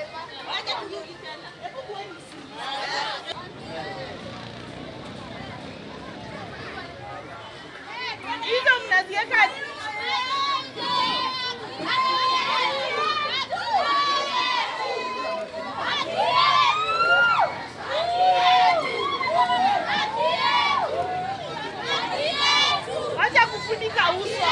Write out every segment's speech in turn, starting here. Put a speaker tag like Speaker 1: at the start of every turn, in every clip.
Speaker 1: Hizo mnaziweka Wacha kufunika uso.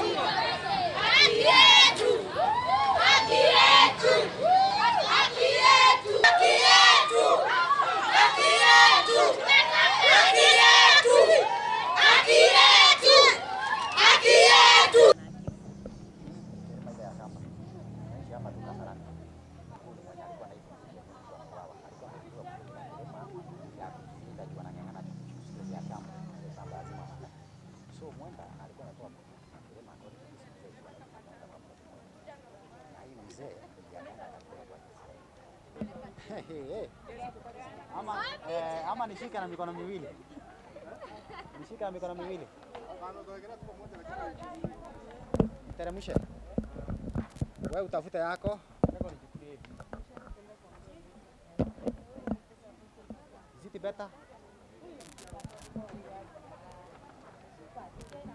Speaker 2: Ama, eh, ama nishike na mikono miwili, nishike na mikono miwili, teremshe wewe, utafute yako Is it better?